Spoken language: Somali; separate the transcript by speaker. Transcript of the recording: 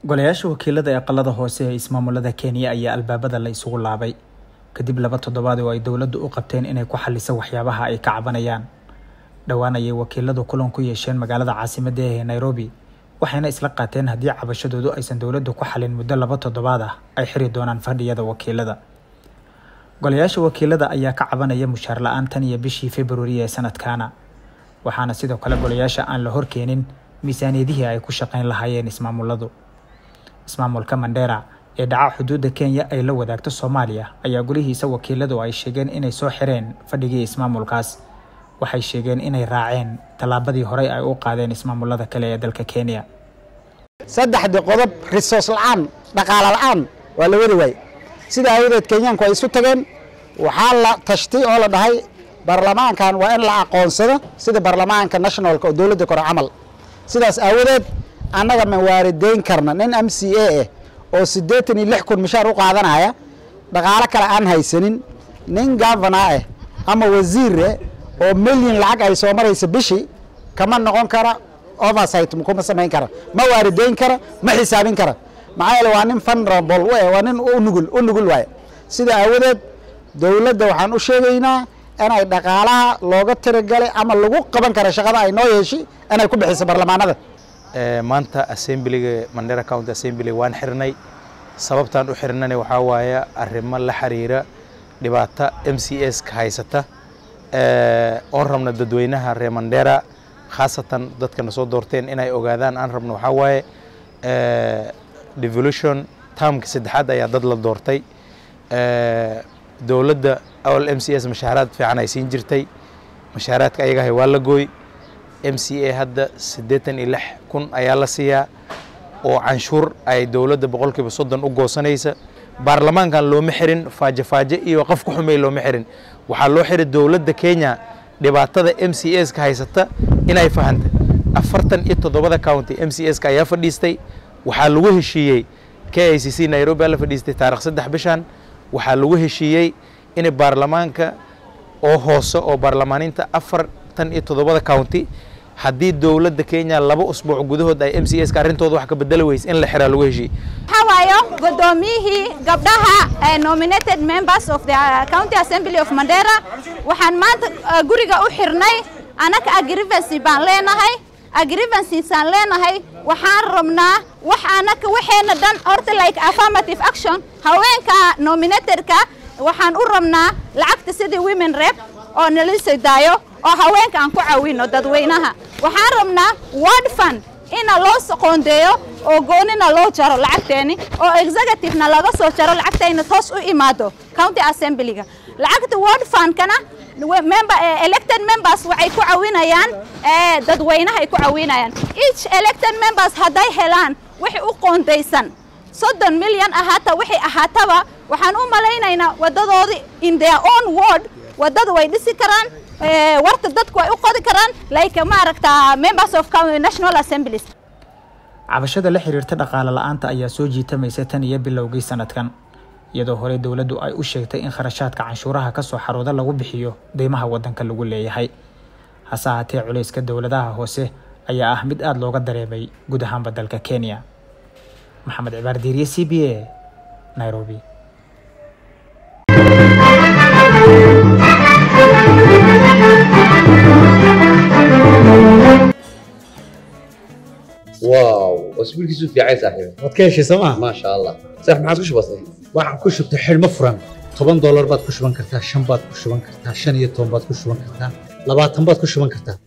Speaker 1: golayaasha wakiilada ee qalada hoose ee ismaamulada kenya ayaa albaabada la isugu laabay kadib laba toddobaad oo ay dowladdu u qabteen inay ku xaliso waxyaabaha ay ka cabanayaan dhowaan ayay wakiiladu kulan ku yeesheen magaalada caasimadda ee nairobi waxayna isla qaateen haddii cabashadoodu aysan dowladdu ku xalin muddo laba toddobaad ah ay xiri doonaan fadhiyada wakiilada golayaasha wakiilada ayaa ka cabanaya mushaar la-aan tan iyo bishii februari ee sanadkaana waxaana sidoo kale golayaasha aan la horkeenin miisaaniyadihii ay ku shaqayn lahaayeen ismaamuladu ismaamulka mandera ee dhaca xuduudda kenya ay la wadaagto soomaaliya ayaa golihiisa wakiiladu ay sheegeen inay soo xireen fadhigii ismaamulkaas waxay sheegeen inay raaceen tallaabadii horey ay u qaadeen ismaamulada kale ee dalka kenya
Speaker 2: saddexdii qodob risoos la-aan dhaqaalo la-aan waa la wadi waaye sida aawadeed kenyaanku ay isu tageen waxaa la tashtay oo la dhahay baarlamaankan waa in la aqoonsado sida baarlamaanka nationalka oo dowladda kore camal sidaas aawadeed annaga ma waarideyn karna nin m c a ah oo siddeetan iyo lix kun mishaar u qaadanaya dhaqaalo kale aan haysanin nin gavana ah ama wasiir ah oo milyan lacag ay soo maraysa bishii kama noqon kara oversight kuma samayn kara ma waarideyn kara ma xisaabin kara maxaa yeele waa nin vulnerable w waa nin u nugul u nugul waaye sida aawadeed dowladda waxaan u sheegaynaa inay dhaqaalaha looga tiragalay ama lagu qaban kara shaqada ay noo yeeshi inay ku bixiso baarlamaanada
Speaker 3: maanta assemblyga mandera county assembly waan xirnay sababtaan u xirnana waxaa waaye arrimo la xiriira dhibaato m c s ka haysata oon rabna dadweynaha reer mandera khaasatan dadkana soo doorteen inay ogaadaan aan rabno waxaa waaye devolution termka saddexaad ayaa dad la doortay dowladda awal m c s mashaaraad fiican ay siin jirtay mashaaraadka ayagahay waa la gooy m c a hadda siddeetan iyo lix kun ayaa la siiyaa oo canshuur ay dowladda boqolkiiba soddon u goosanaysa baarlamaankan looma xirin faaje faaje iyo qof ku xumey looma xirin waxaa loo xiray dowladda kenya dhibaatada m c s ka haysata inay fahantay afartan iyo toddobada county m c s ka ayaa fadhiistay waxaa lagu heshiiyey k i c c nairobi aa la fadhiistay taarikh saddex bishan waxaa lagu heshiiyey in baarlamaanka oo hoose oo baarlamaaninta afartan iyo toddobada county haddii dowladda kenya laba usbuuc gudahood ay m c s ka arrintooda wax ka bedeli weyse in la xiraa lagu heshiiyey
Speaker 4: waxaa waayo guddoomiyihii gabdhaha nominated members of the county assembly of mandera waxaan maanta guriga u xirnay anaka agrivency baan leenahay agrivencyisaan leenahay waxaan rabnaa wax anaka waxeena dhan horta like affirmative action haweenka nominatedka waxaan u rabnaa lacagta sidii women rep oo nalisa daayo oo haweenka aan ku caawino dadweynaha waxaan rabnaa word fund ina loo soqoondeeyo oo goonina loo jaro lacagteeni oo executivena laga soo jaro lacagtayna toos u imaado county assemblyga lacagta word fundkana member elected members waxay ku caawinayaan dadweynaha ay ku caawinayaan each elected members hadday helaan wixii u qoondaysan soddon milyan ahaata wixii ahaataba waxaan u malaynaynaa waddadoodii in their own word waddada way dhisi karaan warta dadku way u qodi karaan like maaragta members of national assemblies
Speaker 1: cabashada la xiriirta dhaqaale la-aanta ayaa soo jiitamaysa tan iyo bilowgii sanadkan iyadoo horey dowladdu ay u sheegtay in kharashaadka canshuuraha ka soo xarooda lagu bixiyo deymaha waddanka lagu leeyahay hase ahaatee culayska dowladaha hoose ayaa ah mid aada looga dareemay guud ahaanba dalka kenya maxamed cibaar diiriye c b a nairobi
Speaker 5: واو اسبوع كيسو في عايز صاحبي
Speaker 6: waad ka heshay sooma
Speaker 5: ما شاء الله صح ما عادش بسيط
Speaker 6: waxaan ku shubtay xidhmo furan toban doolar baad ku shuban kartaa shan baad ku shuban kartaa shan iyo toban baad ku shuban kartaa labaatan baad ku shuban kartaa